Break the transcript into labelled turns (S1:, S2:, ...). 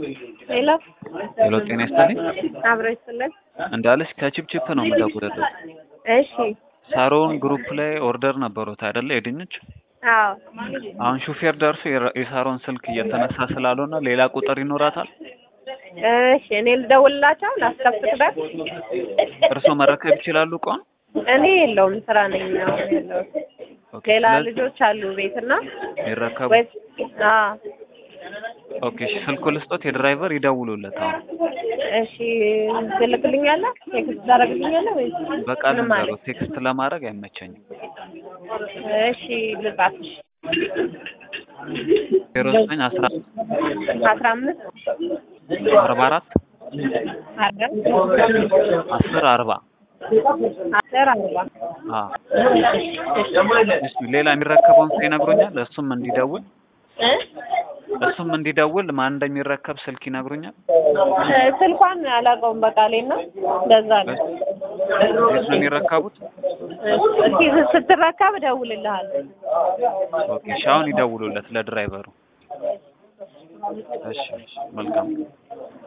S1: ሄሎ
S2: ሄሎ ጤና ይስጥልኝ።
S1: አብሮ ይስጥልን።
S2: እንዳለች ከቺፕቺፕ ነው የምደውልልህ።
S1: እሺ
S2: ሳሮን ግሩፕ ላይ ኦርደር ነበሩት አይደለ? የድንች
S1: አዎ
S2: አሁን ሹፌር ደርሶ የራ- የሳሮን ስልክ እየተነሳ ስላልሆነ ሌላ ቁጥር ይኖራታል።
S1: እሺ እኔ ልደውልላቸው ላስከፍትበት።
S2: እርስዎ መረከብ ይችላሉ እቃውን?
S1: እኔ የለውም ስራ ነኝ አሁን ያለሁት።
S2: ኦኬ፣
S1: ሌላ
S2: ስለዚህ
S1: ልጆች አሉ ቤትና
S2: ይረከቡ።
S1: ወይ አዎ
S2: ኦኬ፣ እሺ፣ ስልኩ ልስጦት፣ የድራይቨር ይደውሉለት። አሁን
S1: እሺ ትልክልኛለህ? ቴክስት ታደርግልኛለህ ወይ?
S2: በቃል
S1: ምንም
S2: ንገሩ።
S1: ማለት
S2: ቴክስት ለማድረግ አይመቸኝም።
S1: እሺ ልጻፍሽ
S2: ዜሮ ዘጠኝ አስራ
S1: አስራ አምስት
S2: አርባ አራት
S1: አርባ
S2: አስር አርባ
S1: አስር አርባ
S2: አዎ። እሺ፣ ሌላ የሚረከበውን ሰው ይነግሩኛል። እሱም እንዲደውል
S1: እ?
S2: እሱም እንዲደውል ማን እንደሚረከብ ስልክ ይነግሩኛል።
S1: እ፣ ስልኳን አላውቀውም በቃሌ ነው እንደዛ ነው።
S2: የት ነው የሚረከቡት?
S1: እስኪ ስትረከብ እደውልልሃለሁ።
S2: ኦኬ፣ እሺ፣ አሁን ይደውሉለት ለድራይቨሩ። እሺ፣ እሺ፣ መልካም